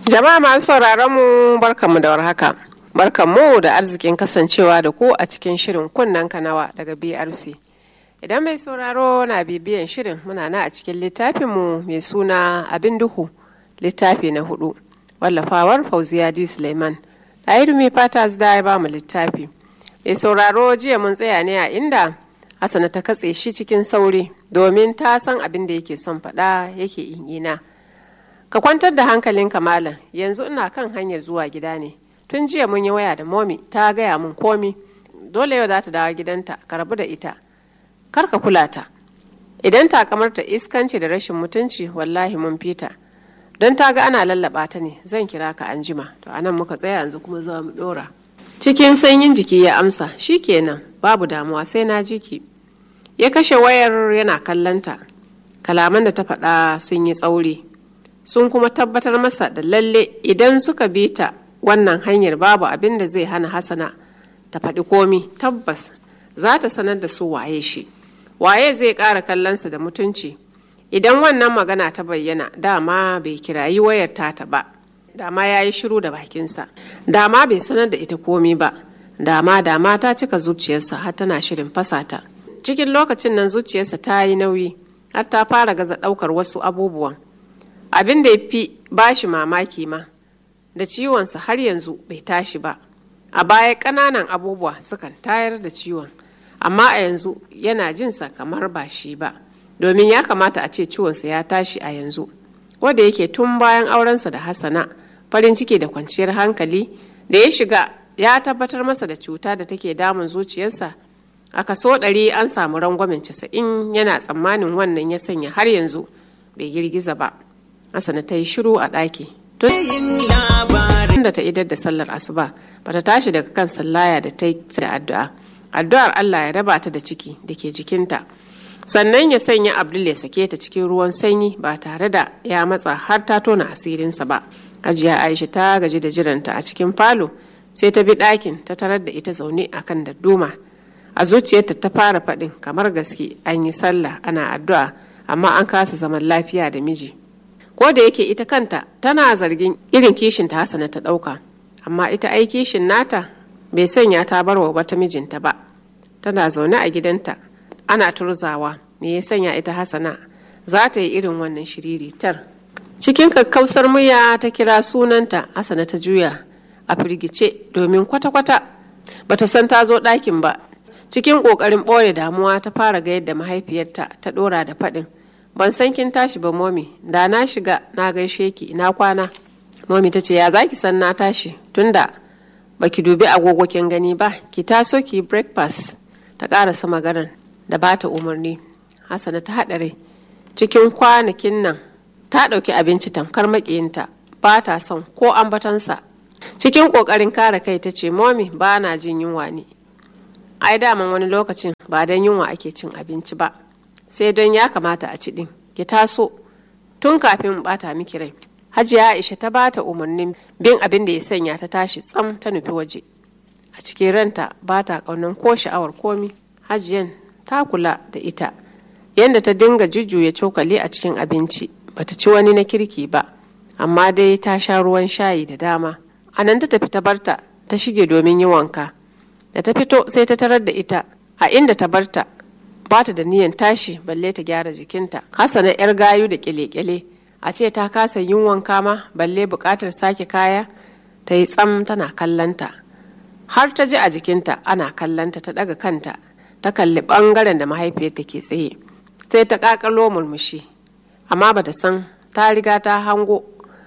Jama'a masu sauraron mu barkanmu da warhaka. Barkanmu da arzikin kasancewa da ku a cikin shirin kunnen kanawa daga BRC. Idan mai sauraro na bibiyan shirin muna na a cikin littafinmu mai suna abin duhu littafi na hudu wallafawar Fauziya D. Suleiman. Ɗahiru mai fata da ya ba mu littafi. Mai sauraro jiya mun tsaya ne a inda Hassana ta katse shi cikin sauri domin ta san abin da yake son faɗa yake ina. Ka kwantar da hankalinka malam yanzu ina kan hanyar zuwa gida ne. Tun jiya mun yi waya da momi ta gaya mun komi. Dole yau za ta dawo gidanta ka rabu da ita. Kar ka kula ta. Idan ta kamar ta iskanci da rashin mutunci wallahi mun fita. Don ta ga ana lallaba ta ne zan kira ka anjima. To anan muka tsaya yanzu kuma za mu dora. Cikin sanyin jiki ya amsa shi kenan babu damuwa sai na jiki. Ya kashe wayar yana kallanta. Kalaman da ta faɗa sun yi tsauri. sun kuma tabbatar masa da lalle idan suka bi ta wannan hanyar babu abin da zai hana hasana ta faɗi komi tabbas za ta sanar da su waye shi waye zai ƙara kallonsa da mutunci idan wannan magana ta bayyana dama bai kirayi wayar tata ba dama ya yi shiru da bakinsa dama bai sanar da ita komi ba dama dama ta cika zuciyarsa har tana shirin fasata cikin lokacin nan zuciyarsa ta yi nauyi har ta fara gaza ɗaukar wasu abubuwan abin da ya fi bashi mamaki ma da ciwonsa har yanzu bai tashi ba a baya ƙananan abubuwa sukan tayar da ciwon amma a yanzu yana jinsa kamar ba shi ba domin ya kamata a ce ciwonsa ya tashi a yanzu wanda yake tun bayan aurensa da hasana farin ciki da kwanciyar hankali da ya shiga ya tabbatar masa da cuta da take damun zuciyarsa a kaso ɗari an samu rangwamen casa'in yana tsammanin wannan ya sanya har yanzu bai girgiza ba Hassana ta yi shiru a ɗaki. Tun da ta idar da sallar asuba ba ta tashi daga kan sallaya da ta yi da addu'a. Addu'ar Allah ya raba ta da ciki da ke jikinta. Sannan ya sanya Abdul ya sake ta cikin ruwan sanyi ba tare da ya matsa har ta tona asirinsa ba. Hajiya Aisha ta gaji da jiranta a cikin falo sai ta bi ɗakin ta tarar da ita zaune a kan dadduma. A zuciyarta ta fara faɗin kamar gaske an yi sallah ana addu'a amma an kasa zaman lafiya da miji. ko da yake ita kanta tana zargin irin kishin ta hasana ta ɗauka amma ita ai kishin nata bai sanya ta bar wa wata mijinta ba tana zaune a gidanta ana turzawa me ya sanya ita hasana za ta yi irin wannan shiriritar cikin kakkausar murya ta kira sunanta hasana ta juya a firgice domin kwata-kwata bata san ta zo ɗakin ba cikin ƙoƙarin ɓoye damuwa ta fara ga yadda mahaifiyarta ta ɗora da faɗin ban san kin tashi ba momi da na shiga na gaishe ki na kwana momi ta ce ya za ki san na tashi tunda ba ki dubi agogo kin gani ba ki taso ki breakfast ta karasa maganar da ba ta umarni hasana ta haɗa rai cikin kwanakin nan ta ɗauki abinci tamkar maƙiyinta ba ta son ko ambatansa cikin ƙoƙarin kare kai ta ce momi ba na jin yunwa ne ai daman wani lokacin ba don yunwa ake cin abinci ba sai don ya kamata a ci ɗin ki taso tun kafin bata miki rai hajiya aisha ta bata umarnin bin abin da ya sanya ta tashi tsam ta nufi waje a cikin ranta ba ta ƙaunar ko sha'awar komi hajiyan ta kula da ita yadda ta dinga jujjuya cokali a cikin abinci bata ci wani na kirki ba amma dai ta sha ruwan shayi da dama a nan ta tafi ta barta ta shige domin yi wanka da ta fito sai ta tarar da ita a inda ta barta ba ta da niyan tashi balle ta gyara jikinta hasana yar gayu da kyale-kyale a ce ta kasa yin wanka ma balle bukatar sake kaya ta yi tsam tana kallanta har ta ji a jikinta ana kallanta ta daga kanta ta kalli bangaren da mahaifiyarta ke tsaye sai ta kakalo murmushi amma bata san ta riga ta hango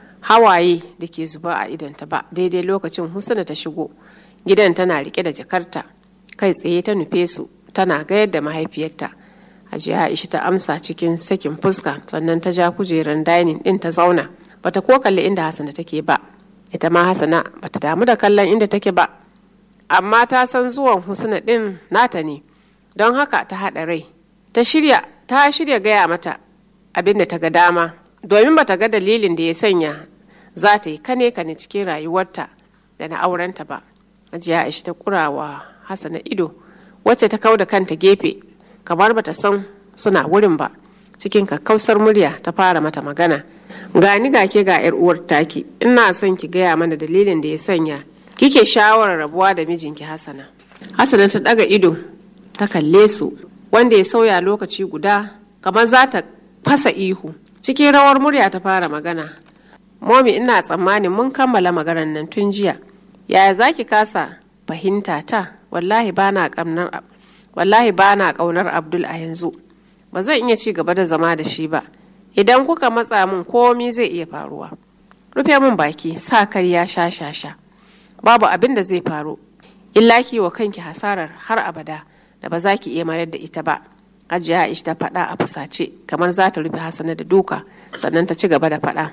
hawaye da ke zuba a idonta ba daidai lokacin husna ta shigo gidan tana rike da jakarta kai tsaye ta nufe su tana gayar da mahaifiyarta hajiya aisha ta amsa cikin sakin fuska sannan ta ja kujerar dining din ta zauna bata ko kalli inda hasana take ba ita ma hasana bata damu da kallon inda take ba amma ta san zuwan husna din nata ne don haka ta haɗa rai ta shirya ta shirya gaya mata abin da ta ga dama domin bata ga dalilin da ya sanya za ta yi kane kane cikin rayuwarta da na aurenta ba hajiya aisha ta kurawa hasana ido wacce ta kau da kanta gefe kamar bata san suna wurin ba cikin kakkausar murya ta fara mata magana gani ga ke ga yar uwar taki ina son ki gaya mana dalilin da ya sanya kike shawarar rabuwa da mijinki hasana hasana ta daga ido ta kalle su wanda ya sauya lokaci guda kamar za ta fasa ihu cikin rawar murya ta fara magana momi ina tsammanin mun kammala maganar nan tun jiya yaya za ki kasa fahimta ta wallahi ba na ƙaunar wallahi ba na ƙaunar abdul a yanzu ba zan iya ci gaba da zama da shi ba idan kuka matsa min komi zai iya faruwa rufe min baki sa karya sha sha sha babu abin da zai faru illa ki wa kanki hasarar har abada da ba za ki iya mayar da ita ba hajiya aisha ta faɗa a fusace kamar za ta rufe hasana da duka sannan ta ci gaba da faɗa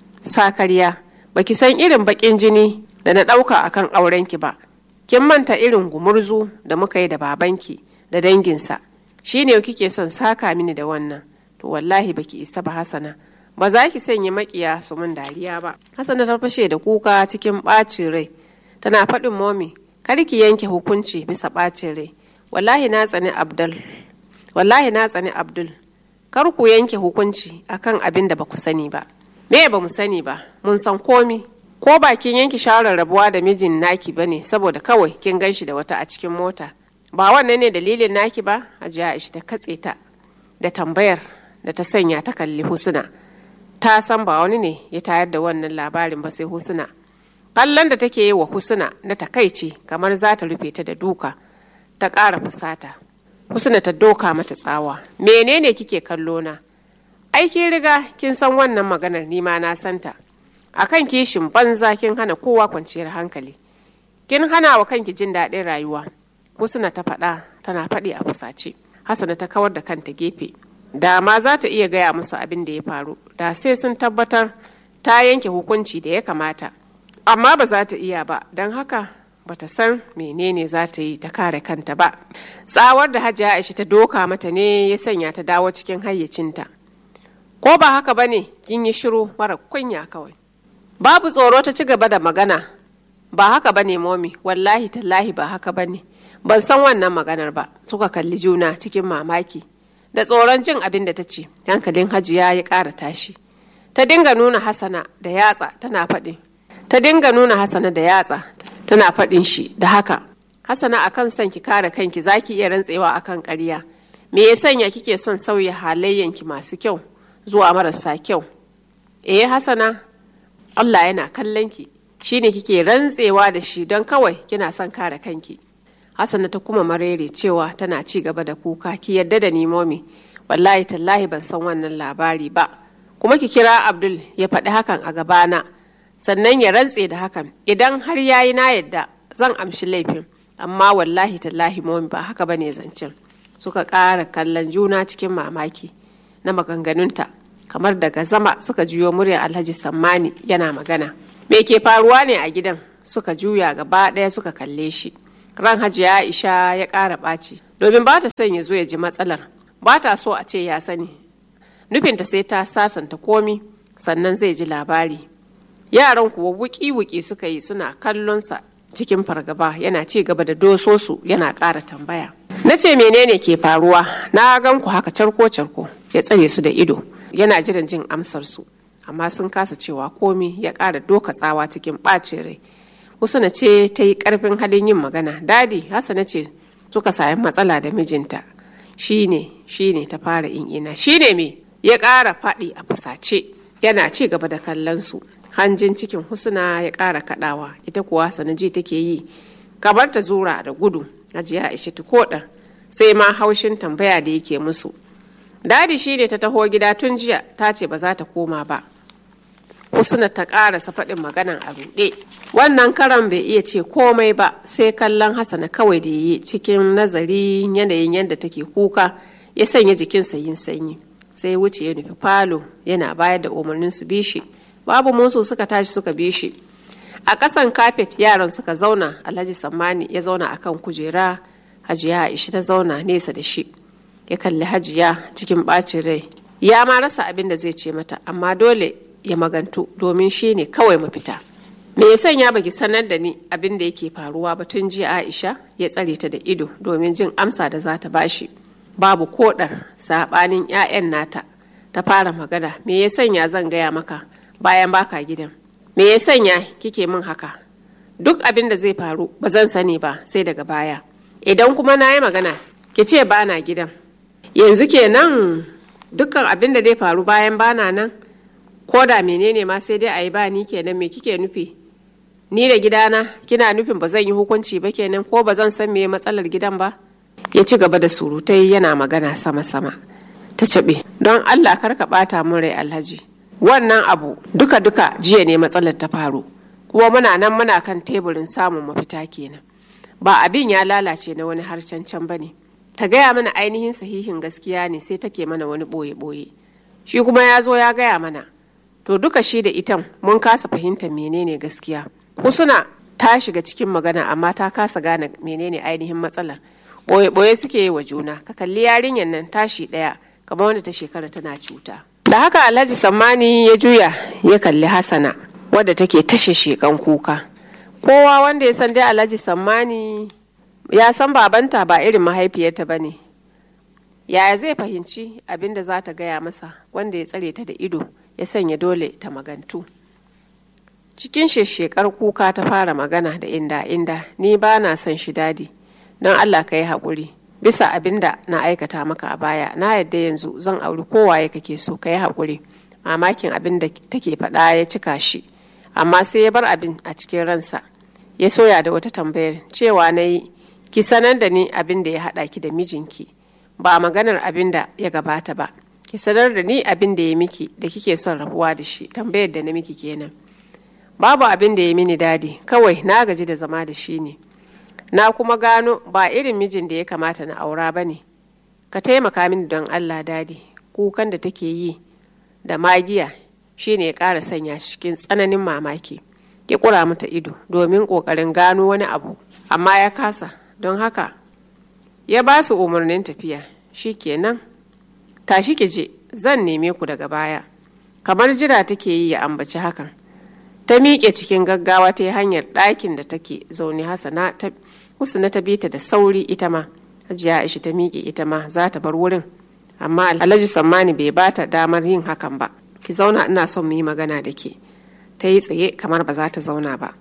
sa karya baki san irin baƙin jini da na ɗauka akan aurenki ba kin manta irin gumurzu da muka yi da babanki da danginsa shine kike son saka mini da wannan to wallahi baki isa ba hasana ba za ki sanya makiya su mun dariya ba hasana ta fashe da kuka cikin ɓacin rai tana faɗin momi kar ki yanke hukunci bisa ɓacin rai wallahi na tsani abdul wallahi na tsani abdul kar ku yanke hukunci akan abin da ba ku sani ba me ba mu sani ba mun san komi ko bakin yanki shawarar rabuwa da mijin naki ba ne saboda kawai kin gan shi da wata a cikin mota ba wannan ne dalilin naki ba hajiya aisha ta katse ta da tambayar da ta sanya ta kalli husuna ta san ba wani ne ya tayar da wannan labarin ba sai husuna kallon da take yi wa husuna na takaici kamar za ta rufe ta da duka ta ƙara fusata husuna ta doka mata tsawa menene kike kallo na ai kin riga kin san wannan maganar nima na santa akan kishin banza kin hana kowa kwanciyar hankali kin hana wa kanki jin daɗin rayuwa husna ta faɗa tana faɗi a fusace hasana ta kawar da kanta gefe da ma za ta iya gaya musu abin da ya faru da sai sun tabbatar ta yanke hukunci da ya kamata amma ba za ta iya ba don haka ba ta san menene za ta yi ta kare kanta ba tsawar da hajiya aisha ta doka mata ne ya sanya ta dawo cikin hayyacinta ko ba haka ba ne kin yi shiru mara kunya kawai babu tsoro ta ci gaba da magana ba haka ba ne momi wallahi tallahi ba haka ba ne ban san wannan maganar ba suka kalli juna cikin mamaki da tsoron jin abin da ta ce hankalin hajiya ya ƙara tashi ta dinga nuna hasana da yatsa tana faɗin ta dinga nuna hasana da yatsa tana faɗin shi da haka hasana akan son ki kare kanki zaki iya rantsewa akan ƙarya me ya sanya kike son sauya halayyanki masu kyau zuwa marasa kyau eh hasana Allah yana kallon ki shine kike rantsewa da shi don kawai kina son kare kanki Hassana ta kuma marere cewa tana ci gaba da kuka ki yadda da ni momi wallahi tallahi ban san wannan labari ba kuma ki kira Abdul ya faɗi hakan a gabana sannan ya rantse da hakan idan har yayi na yadda zan amshi laifin amma wallahi tallahi momi ba haka bane zancen suka ƙara kallon juna cikin mamaki na maganganunta kamar daga zama suka juyo muryar alhaji sammani yana magana me ke faruwa ne a gidan suka juya gaba ɗaya suka kalle shi ran hajiya aisha ya ƙara ɓaci domin ba ta son ya zo ya ji matsalar ba ta so a ce ya sani nufinta sai ta sasanta komi sannan zai ji labari yaran kuwa wuki-wuki suka yi suna kallonsa cikin fargaba yana ci gaba da dososu yana ƙara tambaya na ce menene ke faruwa na gan ku haka carko-carko ya tsare su da ido yana jiran jin amsar su amma sun kasa cewa komi ya ƙara doka tsawa cikin ɓacin rai Husna ce ta yi ƙarfin halin yin magana dadi Hassana ce suka sami matsala da mijinta shine shine ta fara ina shine me ya ƙara faɗi a fusace yana ci gaba da kallon su hanjin cikin husna ya ƙara kaɗawa ita kuwa sanaji take yi kamar ta zura da gudu ajiya aishatu koɗar sai ma haushin tambaya da yake musu dadi shine ta taho gida tun jiya ta ce ba za ta koma ba husna ta ƙarasa faɗin maganan a ruɗe wannan karan bai iya ce komai ba sai kallon hasana kawai da yi cikin nazari yanayin yadda take kuka ya sanya jikinsa yin sanyi sai wuce ya nufi falo yana bayar da umarnin su bishi babu musu suka tashi suka bishi a ƙasan kafet yaran suka zauna alhaji sammani ya zauna akan kujera hajiya aisha ta zauna nesa da shi ya kalli hajiya cikin ɓacin rai ya ma rasa abin da zai ce mata amma dole ya magantu domin shi ne kawai mafita me ya sanya baki sanar da ni abin da yake faruwa ba tun jiya aisha ya tsare ta da ido domin jin amsa da za ta bashi babu kodar sabanin 'ya'yan nata ta fara magana me ya sanya zan gaya maka bayan baka gidan me ya sanya kike min haka duk abin da zai faru ba zan sani ba sai daga baya idan kuma na yi magana ki ce ba na gidan yanzu kenan dukkan abin da zai faru bayan bana nan ko da menene ma sai dai a yi ba ni kenan me kike nufi ni da gidana kina nufin ba zan yi hukunci ba kenan ko ba zan san me matsalar gidan ba ya ci gaba da surutai yana magana sama-sama ta caɓe don allah kar ka ɓata mun rai alhaji wannan abu duka-duka jiya ne matsalar ta faru kuma muna nan muna kan teburin samun mafita kenan ba abin ya lalace na wani harshen can ba ne ta gaya mana ainihin sahihin gaskiya ne sai take mana wani ɓoye-ɓoye shi kuma ya zo ya gaya mana to duka shi da itan mun kasa fahimtar menene gaskiya husuna ta shiga cikin magana amma ta kasa gane menene ainihin matsalar ɓoye-ɓoye suke yi wa juna ka kalli yarinyar nan tashi ɗaya kamar wanda ta shekara tana cuta da haka alhaji sammani ya juya ya kalli hasana wadda take tashe shekan kuka kowa wanda ya san dai alhaji sammani ya san babanta ba irin mahaifiyarta ba ne yaya zai fahimci abin da za ta gaya masa wanda ya tsare ta da ido ya sanya dole ta magantu cikin shekar kuka ta fara magana da inda inda ni ba na son shi dadi don allah ka yi haƙuri bisa abin da na aikata maka a baya na yadda yanzu zan auri kowaye kake so ka yi haƙuri mamakin abin da take faɗa ya cika shi amma sai ya bar abin a cikin ransa ya soya da wata tambayar cewa na yi ki sanar da ni abin da ya haɗa ki da mijinki ba maganar abin da ya gabata ba ki sanar da ni abin da ya miki da kike son rabuwa da shi tambayar da na miki kenan babu abin da ya mini dadi kawai na gaji da zama da shi ne na kuma gano ba irin mijin da ya kamata na aura ba ne ka taimaka mini don allah dadi kukan da take yi da magiya shine ya ƙara sanya shi cikin tsananin mamaki ki ƙura mata ido domin ƙoƙarin gano wani abu amma ya kasa don haka ya ba su umarnin tafiya shi kenan tashi ki je zan neme ku daga baya kamar jira take yi ya ambaci hakan ta miƙe cikin gaggawa ta yi hanyar ɗakin da take zaune hasana ta husna ta bi ta da sauri ita ma hajiya aisha ta miƙe ita ma za ta bar wurin amma alhaji sammani bai ba ta damar yin hakan ba ki zauna ina son mu yi magana da ke ta yi tsaye kamar ba za ta zauna ba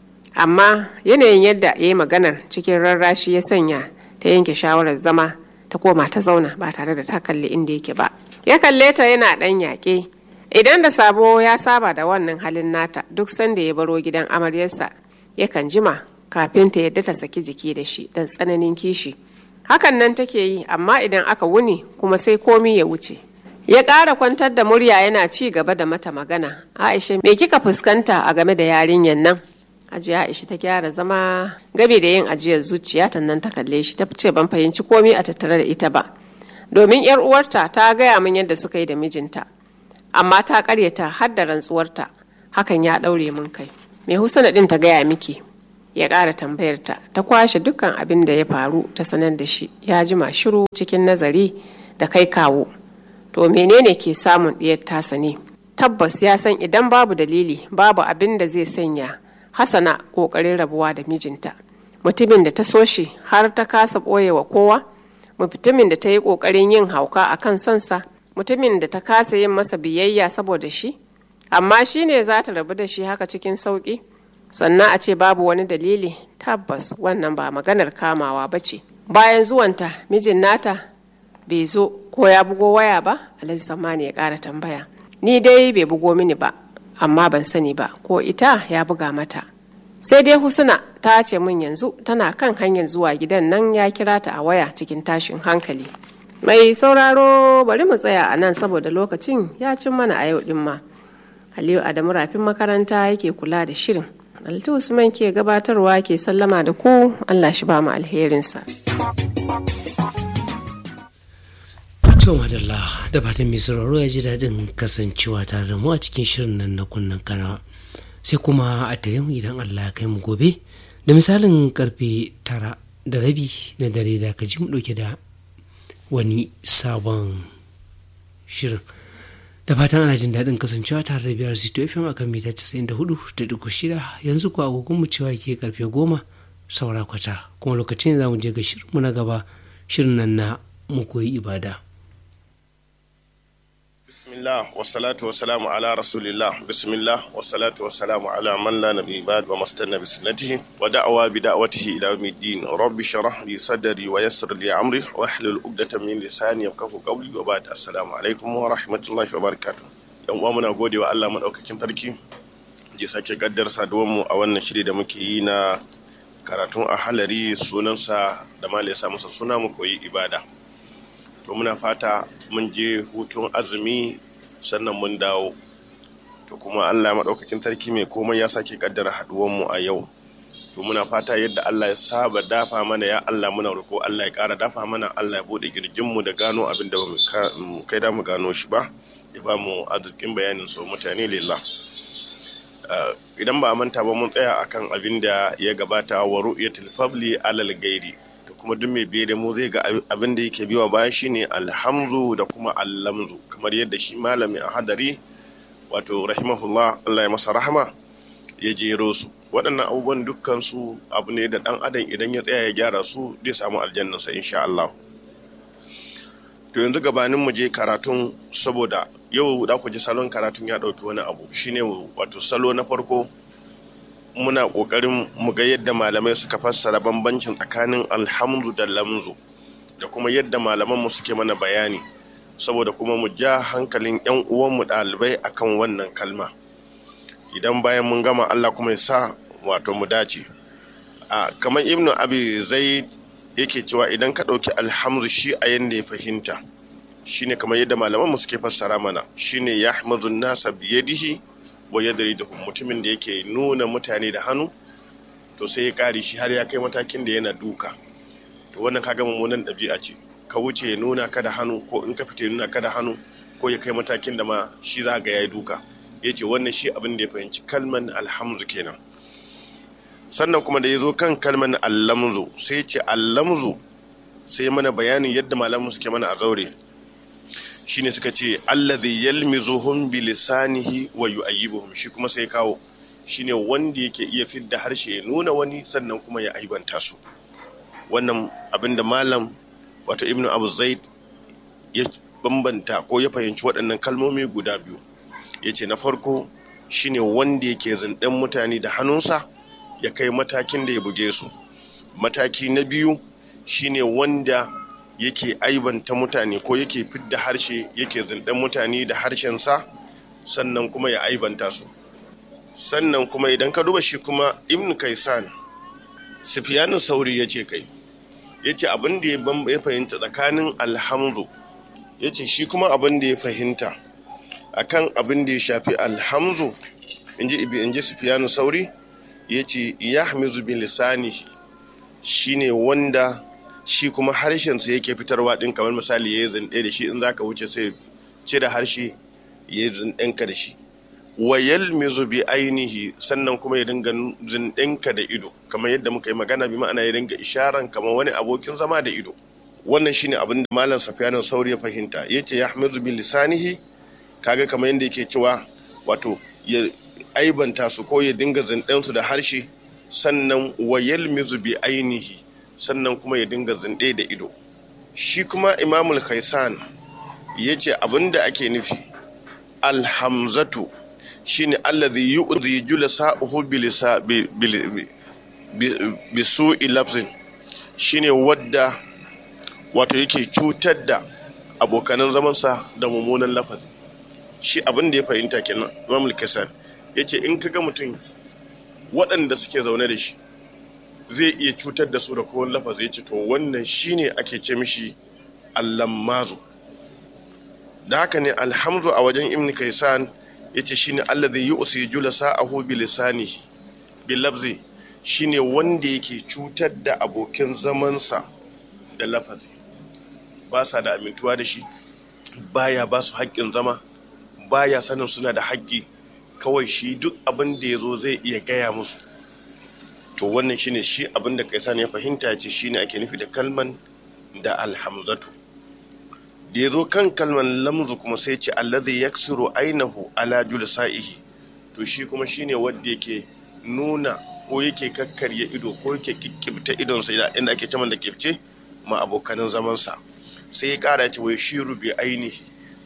amma yanayin yadda ya yi maganar cikin rarrashi ya sanya ta yanke shawarar zama ta koma ta zauna ba tare da ta kalli inda yake ba ya kalle ta yana ɗan yaƙe idan da sabo ya saba da wannan halin nata duk sanda ya baro gidan amaryarsa yakan jima kafin ta yadda ta saki jiki da shi don tsananin kishi hakan nan take yi amma idan aka wuni kuma sai komi ya wuce ya ƙara kwantar da murya yana ci gaba da mata magana aisha me kika fuskanta a game da yarinyar nan ajiya aisha ta gyara zama gabe da yin ajiyar zuciya ta nan ta kalle shi ta ce ban fahimci komi a tattare da ita ba domin yar uwarta ta gaya min yadda suka yi da mijinta amma ta karyata har da rantsuwarta hakan ya ɗaure min kai me husana ɗin ta gaya miki ya ƙara tambayarta ta kwashe dukkan abin da ya faru ta sanar da shi ya jima shiru cikin nazari da kai kawo to menene ke samun ɗiyar tasa ne tabbas ya san idan babu dalili babu abin da zai sanya hasana ƙoƙarin rabuwa da mijinta mutumin da ta so shi har ta kasa ɓoye wa kowa mutumin da ta yi ƙoƙarin yin hauka a kan sonsa mutumin da ta kasa yin masa biyayya saboda shi amma shi ne za ta rabu da shi haka cikin sauƙi sannan a ce babu wani dalili tabbas wannan ba maganar kamawa ba ce bayan zuwanta mijin nata bai zo ko ya bugo waya ba alhaji samani ya ƙara tambaya ni dai bai bugo mini ba amma ban sani ba ko ita ya buga mata sai dai husuna ta ce min yanzu tana kan hanyar zuwa gidan nan ya kira ta a waya cikin tashin hankali mai sauraro bari mu tsaya a nan saboda lokacin ya cin mana a yau din ma aliyu adamu rafin makaranta yake kula da shirin alti usman ke gabatarwa ke sallama da ku allah shi ba mu alherinsa to madalla da fatan mai sauraro ya ji daɗin kasancewa tare da mu a cikin shirin nan na kunnen kanawa sai kuma a tare mu idan allah ya kai mu gobe da misalin karfe tara da rabi na dare da ka ji mu ɗauke da wani sabon shirin da fatan ana jin daɗin kasancewa tare da biyar sito fm a kan mita 94.6 yanzu ku agogon mu cewa ke karfe goma saura kwata kuma lokacin za mu je ga shirinmu na gaba shirin nan na mu koyi ibada bismillah wassalatu wassalamu ala rasulillah bismillah wassalatu wassalamu ala man la nabi ba'd wa mastanna bi sunnatihi wa da'wa bi da'watihi ila yawmiddin rabbi shrah li sadri wa yassir li amri wa hlul 'uqdatan min lisani yafqahu qawli wa ba'd assalamu alaikum wa rahmatullahi wa barakatuh yan uwa muna godewa Allah madaukakin sarki je sake gaddar saduwar mu a wannan shiri da muke yi na karatun a halari sunansa da malai sa masa suna mu koyi ibada to muna fata mun je hutun azumi sannan mun dawo to kuma allah maɗaukakin sarki mai komai ya sake kaddara mu a yau to muna fata yadda allah ya saba dafa mana ya allah muna roƙo allah ya ƙara dafa mana allah ya buɗe girjinmu da gano abin da mu kai da mu gano shi ba ya ba mu arzikin bayanin so mutane lillah idan ba a manta ba mun tsaya akan abin da ya gabata wa ru'yatul fabli alal gairi kuma duk mai biye da mu zai ga abin da yake biwa baya shine alhamzu da kuma allamzu kamar yadda shi malami a hadari wato rahimahullah Allah ya masa rahama ya jero su waɗannan abubuwan dukkan su abu ne da ɗan adam idan ya tsaya ya gyara su zai samu aljannansa insha Allah to yanzu gabanin mu je karatun saboda yau da ku ji salon karatun ya ɗauki wani abu shine wato salo na farko muna ƙoƙarin mu ga yadda malamai suka fassara bambancin tsakanin alhamdu da lamzu da kuma yadda malaman mu suke mana bayani saboda kuma mu ja hankalin yan uwanmu ɗalibai akan wannan kalma idan bayan mun gama Allah kuma ya sa wato mu dace a kamar ibnu abi zaid yake cewa idan ka ɗauki alhamdu shi a yanda ya fahimta shine kamar yadda malaman mu suke fassara mana shine yahmazu nasa biyadihi wa yadri da mutumin da yake nuna mutane da hannu to sai ya kare shi har ya kai matakin da yana duka to wannan kaga mummunan ɗabi'a ce ka wuce ya nuna ka da hannu ko in ka fita ya nuna ka da hannu ko ya kai matakin da ma shi za ga yayi duka ya ce wannan shi abin da ya fahimci kalman alhamzu kenan sannan kuma da ya zo kan kalman allamzu sai ce allamzu sai mana bayanin yadda malamu suke mana a zaure shine suka ce allazi yalmizuhum bi lisanihi wa yu'ayyibuhum shi kuma sai kawo shine wanda yake iya fidda harshe ya nuna wani sannan kuma ya aibanta su wannan abinda malam wato ibnu abu zaid ya bambanta ko ya fahimci waɗannan kalmomi guda biyu ya ce na farko shine wanda yake zinɗen mutane da hannunsa ya kai matakin da ya buge su mataki na biyu shine wanda yake aibanta mutane ko yake fidda harshe yake zindan mutane da harshensa sannan kuma ya aibanta su sannan kuma idan ka duba shi kuma ibn kaisan sufiyanin sauri ya ce kai ya ce abin da ya fahimta tsakanin alhamzu ya ce shi kuma abin da ya fahimta akan abin da ya shafi alhamzu in ji ibi in ji sufiyanin sauri ya ce ya hamizu bin lisani shine wanda shi kuma harshensa yake fitarwa ɗin kamar misali ya yi zunɗe da shi in za ka wuce sai cire harshe ya yi zunɗenka da shi wa yalmizu bi ainihi sannan kuma ya dinga zunɗenka da ido kamar yadda muka yi magana bi ma'ana ya dinga isharan kamar wani abokin zama da ido wannan shine abin da malam safiyanin sauri ya fahimta ya ce ya hamizu bi lisanihi kaga kamar yadda yake cewa wato ya aibanta su ko ya dinga zunɗensu da harshe sannan wa yalmizu bi ainihi sannan kuma ya dinga zinde da ido shi kuma imamul khaisan ya ce abinda ake nufi alhamzatu shine allazi yu'zi julasa'uhu bilisa bi su'i lafzin shine wadda wato yake cutar da abokanan zamansa da mummunan lafazi shi abin da ya fahimta kenan imamul khaisan ya ce in kaga mutum waɗanda suke zaune da shi zai iya cutar da su da kowane lafazi ya ce to wannan shine ake ce mishi allammazu da haka ne alhamzu a wajen ibn kaisan ya ce shine allazi yu'si julasa'ahu bi lisanihi bi lafzi shine wanda yake cutar da abokin zamansa da lafazi ba sa da amintuwa da shi baya ba su haƙƙin zama baya sanin suna da haƙƙi kawai shi duk abin da ya zo zai iya gaya musu to wannan shine shi abin da kai sani ya fahimta ce shine ake nufi da kalman da alhamzatu da ya zo kan kalman lamzu kuma sai ce allazi yaksiru ainahu ala julsa'ihi to shi kuma shine wanda yake nuna ko yake kakkarya ido ko yake kikkibta idonsa inda ake caman da kibce ma abokanin zamansa sai ya kara ce wai shiru bi ainihi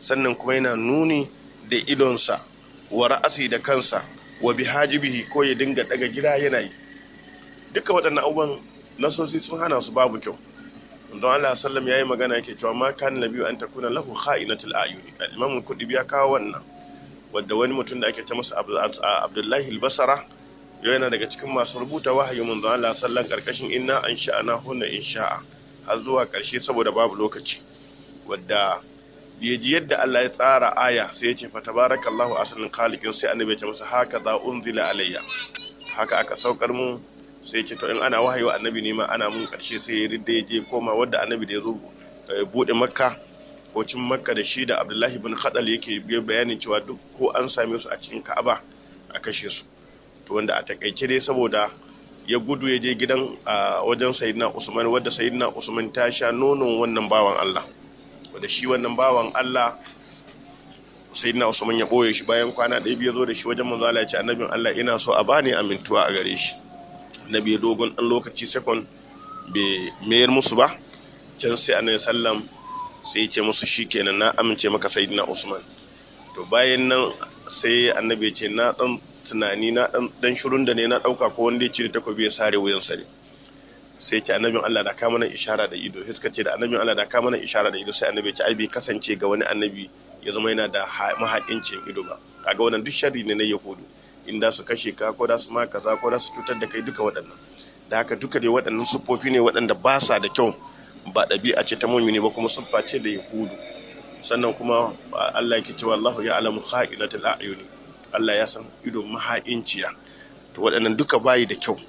sannan kuma yana nuni da idonsa wa ra'asi da kansa wa bihajibihi ko ya dinga daga gida yana yi duka waɗannan abubuwan nasosi sun hana su babu kyau don Allah sallam yayi magana yake cewa ma kan nabiyu an takuna lahu kha'inatul ayuni al-imam kudibi ya kawo wannan wadda wani mutum da ake ta masa Abdullahi al-Basra yana daga cikin masu rubuta wahayi mun don Allah sallan karkashin inna an sha'ana hunna insha'a har zuwa karshe saboda babu lokaci wadda ya ji yadda Allah ya tsara aya sai ya ce fa tabarakallahu asalin khaliqin sai annabi ya ce masa haka za unzila alayya haka aka saukar mu sai ce to in ana wahayi wa annabi ne ma ana mun karshe sai ya ridda ya je koma wadda annabi da ya zo bude makka ko cin makka da shi da abdullahi bin khadal yake bayanin cewa duk ko an same su a cikin ka'aba a kashe su to wanda a takaice dai saboda ya gudu ya je gidan a wajen sayyidina usman wadda sayyidina usman ta sha nonon wannan bawan allah wadda shi wannan bawan allah sayyidina usman ya boye shi bayan kwana ɗaya biyu zo da shi wajen manzo Allah ya ce annabin allah ina so a bani amintuwa a gare shi na biyu dogon ɗan lokaci sekon bai mayar musu ba can sai annabi sallam sai ce musu shikenan na amince maka sayyidina usman to bayan nan sai annabi ce na dan tunani na dan dan shirun da ne na dauka ko wanda ya cire takobi ya sare wuyan sa ne sai ce annabin Allah da ka mana ishara da ido sai suka ce da annabin Allah da ka mana ishara da ido sai annabi ce ai bai kasance ga wani annabi ya zama yana da mahaƙincin ido ba kaga wannan duk sharri ne na yahudu in da su kashe ka ko da su ma kaza ko da su cutar da kai duka waɗannan da haka duka dai waɗannan siffofi ne waɗanda ba sa da kyau ba ɗabi'a ce ta mumini ba kuma siffa ce da yahudu sannan kuma Allah yake cewa Allahu ya alamu kha'inatul a'yuni Allah ya san ido maha'inciya to waɗannan duka bayi da kyau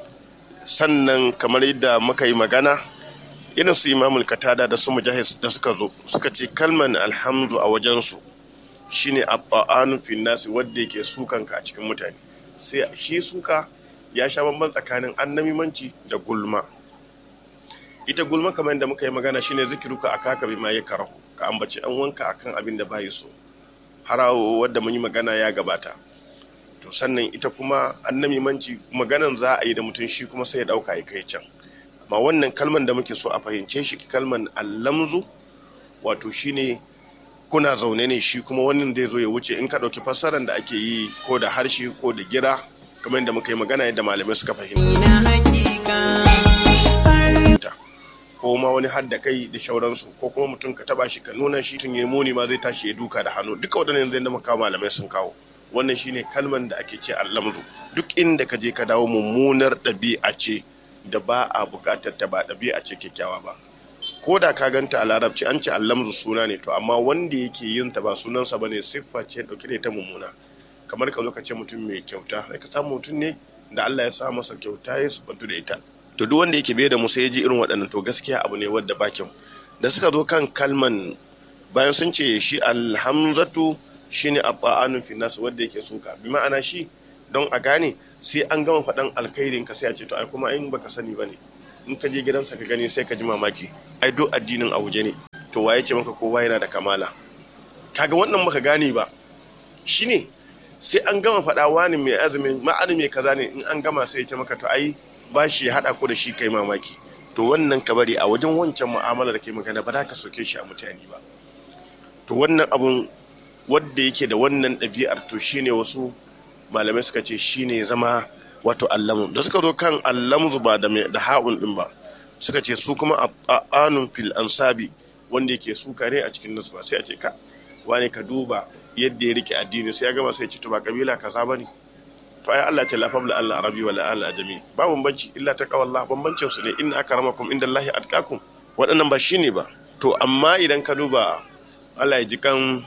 sannan kamar yadda muka yi magana irin su imamul katada da su mujahid da suka zo suka ce kalman alhamdu a wajensu shine abba'anu fin nasi wadda yake sukan ka a cikin mutane sai shi suka ya sha bamban tsakanin annamimanci da gulma ita gulma kamar yadda muka yi magana shine zikiruka akaka bima ya karahu ka ambaci an wanka akan abin da bayi so harawo wadda mun yi magana ya gabata to sannan ita kuma annamimanci maganan za a yi da mutum shi kuma sai ya dauka ya kai can amma wannan kalman da muke so a fahimce shi kalman allamzu wato shine kuna zaune ne shi kuma wannan zai zo ya wuce in ka ɗauki fassarar da ake yi ko da harshe ko da gira kamar yadda muka yi magana yadda malamai suka fahimta ko ma wani hadda kai da shauransu ko kuma mutum ka taba shi ka nuna shi tun ya muni ma zai tashi ya duka da hannu duka waɗannan zai da muka malamai sun kawo wannan shine kalman da ake ce allamzu duk inda ka je ka dawo mummunar ɗabi'a ce da ba a buƙatar ta ba ɗabi'a ce kyakkyawa ba ko da ka ganta a larabci an ce allamzu suna ne to amma wanda yake yin ta ba sunansa ba ne siffa ce ɗauke da ita mummuna kamar ka zo ka ce mutum mai kyauta sai ka samu mutum ne da Allah ya sa masa kyauta ya subantu da ita to duk wanda yake biye da mu sai ya ji irin waɗannan to gaskiya abu ne wadda ba kyau da suka zo kan kalman bayan sun ce shi alhamzatu shine abba'anun fi nas wanda yake suka bi ma'ana shi don a gane sai an gama faɗan alkhairin ka sai a ce to ai kuma in baka sani bane in ka je gidansa ka gani sai ka ji mamaki ai duk addinin a waje ne to waye ce maka kowa yana da kamala kaga wannan baka gane ba shine sai an gama faɗa wani mai azumin ma'ani mai kaza ne in an gama sai ya ce maka to ai ba shi ya haɗa ko da shi kai mamaki to wannan ka bari a wajen wancan mu'amala da ke magana ba za ka soke shi a mutane ba to wannan abun wadda yake da wannan ɗabi'ar to shine wasu malamai suka ce shine zama wato allamu da suka zo kan allamu ba da da ha'un din ba suka ce su kuma anun fil ansabi wanda yake su kare a cikin nasu ba sai a ce ka wani ka duba yadda ya rike addini sai ya gama sai ya ce to ba kabila kaza bane to ai Allah ce la fabla Allah arabi wala Allah ajami ba bambanci illa ta kawallah bambancin su ne inna akramakum indallahi atqakum waɗannan ba shine ba to amma idan ka duba Allah ya ji kan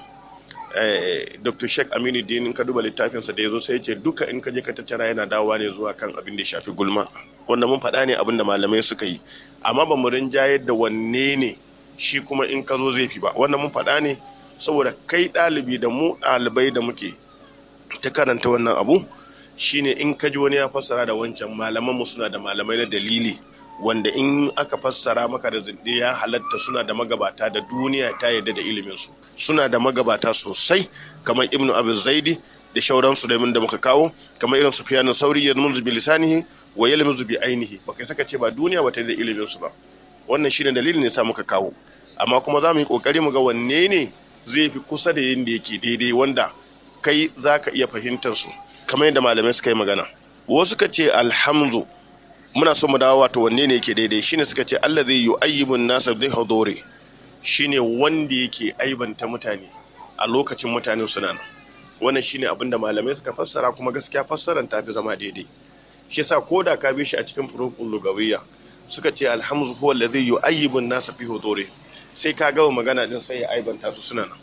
Dr. Sheikh Aminu Dinin ka duba littafinsa da ya zo sai ce duka in ka je ka tattara yana dawowa ne zuwa kan abin da ya shafi gulma wanda mun faɗa ne abin da malamai suka yi amma ba mu rinjayar da wanne ne shi kuma in ka zo zai fi ba wannan mun faɗa ne saboda kai ɗalibi da mu ɗalibai da muke ta karanta wannan abu shine in ka ji wani ya fassara da wancan malaman mu suna da malamai na dalili wanda in aka fassara maka da zinde ya halatta suna da magabata da duniya ta yarda da ilimin su suna da magabata sosai kamar ibnu abu zaidi da shauran su da muka kawo kamar irin sufyan sauri ya munzu bi lisanihi wa yalmuzu bi ainihi baka saka ce ba duniya ba ta da ilimin su ba wannan shine dalilin ne sa muka kawo amma kuma za mu yi kokari mu ga wanne ne zai fi kusa da yadda yake daidai wanda kai za ka iya fahimtar su kamar yadda malamai suka yi magana wasu ka ce alhamdu muna so mu dawo wato wanne ne yake daidai shine suka ce Allah zai yi ayyubun nasa zai hadore shine wanda yake aibanta mutane a lokacin mutane suna nan wannan shine abin da malamai suka fassara kuma gaskiya fassaran ta fi zama daidai shi yasa ko da ka bi shi a cikin furukun lugawiyya suka ce alhamdu huwa alladhi yu'ayyibu an-nasa fi huduri sai ka gawa magana din sai ya aibanta su suna nan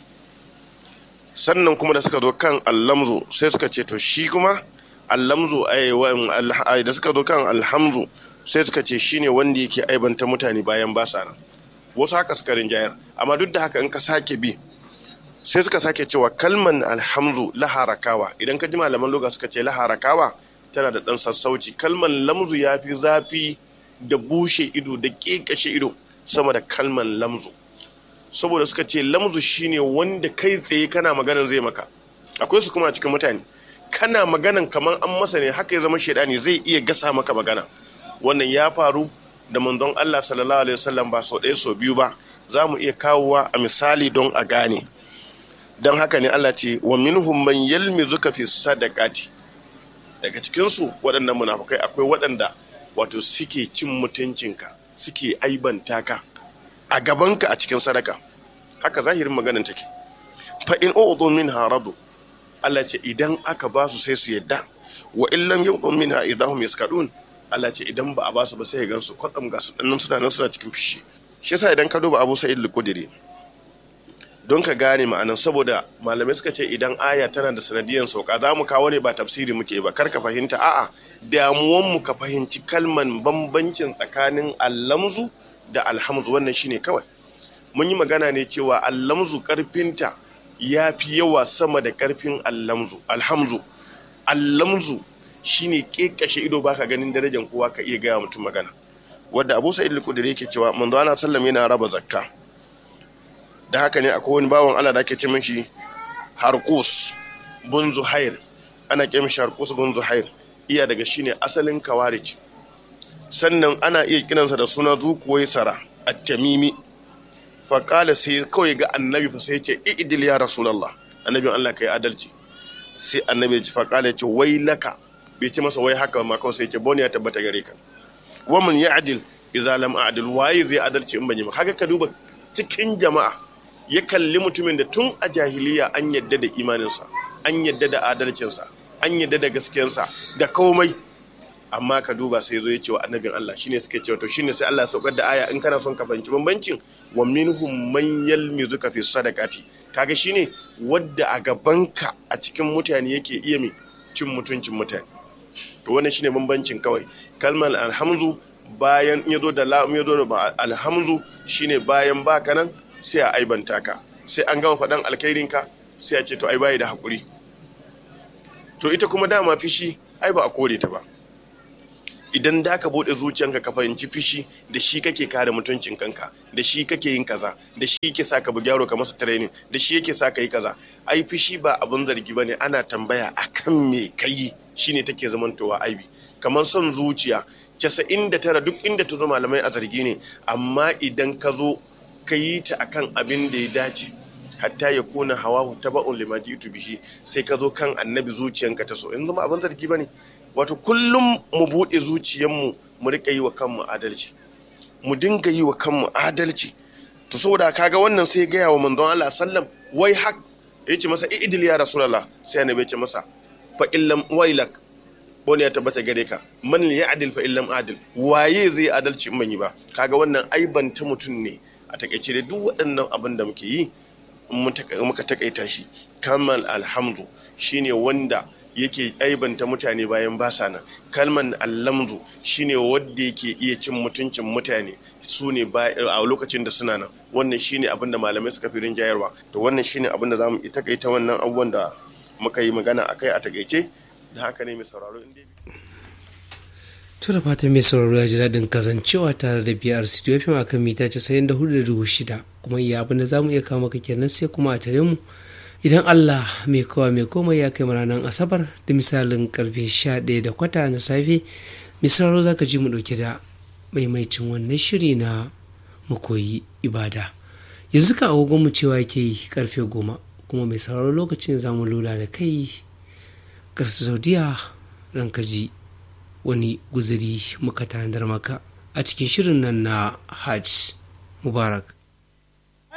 sannan kuma da suka zo kan allamzu sai suka ce to shi kuma allamzu ai da suka zo kan alhamzu sai suka ce shine wanda yake aibanta mutane bayan ba sa nan wasu haka suka rinjayar amma duk da haka in ka sake bi sai suka sake cewa kalman alhamzu laharakawa idan ka ji malaman loga suka ce laharakawa tana da ɗan sassauci kalman lamzu ya fi zafi da bushe ido da ƙeƙashe ido sama da kalman lamzu saboda suka ce lamzu shine wanda kai tsaye kana maganan zai maka akwai su kuma a cikin mutane kana maganan kamar an masa ne haka ya zama shaidani zai iya gasa maka magana wannan ya faru da manzon Allah sallallahu alaihi wasallam ba sau ɗaya sau biyu ba za mu iya kawowa a misali don a gane don haka ne Allah ce wa minhum man yalmizuka fi sadaqati daga cikinsu waɗannan munafukai akwai waɗanda wato suke cin mutuncinka suke aibanta ka a gabanka a cikin sadaka haka zahirin maganin take fa in u'dhu minha radu Allah ce idan aka ba su sai su yadda wa in lam yu'dhu minha idahum yaskadun Allah ce idan ba a ba su ba sai ya gansu kwatsam ga su dannan suna nan suna cikin fishi shi yasa idan ka duba Abu Sa'id al-Khudri don ka gane ma'anan saboda malamai suka ce idan aya tana da sanadiyan sauka za mu kawo ne ba tafsiri muke ba kar ka fahimta a'a damuwan mu ka fahimci kalman bambancin tsakanin allamzu da alhamzu wannan shine kawai mun yi magana ne cewa allamzu karfinta ya fi yawa sama da karfin allamzu alhamzu allamzu shine kekashe ido baka ganin darajar kowa ka iya gaya mutum magana wadda abu sa'id al-kudri yake cewa manzo ana sallam yana raba zakka da haka ne akwai wani bawan Allah da ake ce mishi Harqus bun Zuhair ana ce mishi Harqus bun Zuhair iya daga shine asalin kawarij sannan ana iya kiransa da suna zukuwai sara at-tamimi fa qala sai kawai ga annabi fa sai ya ce idil ya rasulullah annabin Allah kai adalci sai annabi ya ce fa qala ya ce wailaka bai ce masa wai haka ma kawai sai ya ce bone ya tabbata gare ka wa man ya'dil idza lam a'dil waye zai adalci in ban yi ba haka ka duba cikin jama'a ya kalli mutumin da tun a jahiliya an yadda da imaninsa an yadda da adalcinsa an yadda da gaskiyarsa da komai amma ka duba sai zo ya ce wa annabin Allah shine suke cewa to shine sai Allah ya saukar da aya in kana son ka fahimci bambancin wa minhum man yalmizuka fi sadaqati kaga shine wadda a gabanka a cikin mutane yake iya mai cin mutuncin mutane to wannan shine bambancin kawai kalmar alhamzu bayan ya zo da lam ya zo da alhamzu shine bayan baka nan sai a aibanta ka sai an gama faɗan alkhairinka sai a ce to ai bayi da haƙuri to ita kuma dama fishi ai ba a kore ta ba idan da ka bude zuciyanka ka fahimci fishi da shi kake kare mutuncin kanka da shi kake yin kaza da shi yake sa ka bugyaro ka masa training da shi yake sa ka yi kaza ai fishi ba abun zargi bane ana tambaya akan me kai shine take zamantowa aibi kamar son zuciya casa'in da tara duk inda ta zo malamai a zargi ne amma idan ka zo ka yi ta akan abin da ya dace hatta ya kona hawa ta ba'un lima jitu bihi sai ka zo kan annabi zuciyanka ta so in zama abin zargi bane wato kullum mu buɗe zuciyanmu mu rika yi wa kanmu adalci mu dinga yi wa kanmu adalci to saboda kaga wannan sai gaya wa manzon Allah sallam wai hak yace masa idil ya rasulullah sai annabi ya ce masa fa illam wailak wani ya tabbata gare ka man ya adil fa illam adil waye zai adalci in ban yi ba kaga wannan aibanta mutum ne a takaice da duk waɗannan abin da muke yi muka takaita shi kamal alhamdu shine wanda yake aibanta mutane bayan ba sa nan kalman allamdu shine wanda yake iya cin mutuncin mutane su ne a lokacin da suna nan wannan shine abin da malamai suka fi rinjayarwa to wannan shine abin da zamu takaita wannan abubuwan da muka yi magana akai a takaice da haka ne mai sauraro inda Tura fatan mai sauraro ya ji daɗin kasancewa tare da biyar studio fm a kan mita casa'in da hudu da dubu shida kuma iya abin da za mu iya kawo maka kenan sai kuma a tare mu idan Allah mai kowa mai komai ya kai ranar asabar da misalin karfe sha ɗaya da kwata na safe mai sauraro za ka ji mu ɗauke da maimaicin wannan shiri na mu koyi ibada yanzu ka agogon mu cewa yake yi karfe goma kuma mai sauraro lokacin za mu lura da kai karsu saudiya ran ka ji wani guzuri muka tanadar maka a cikin shirin nan na hajj mubarak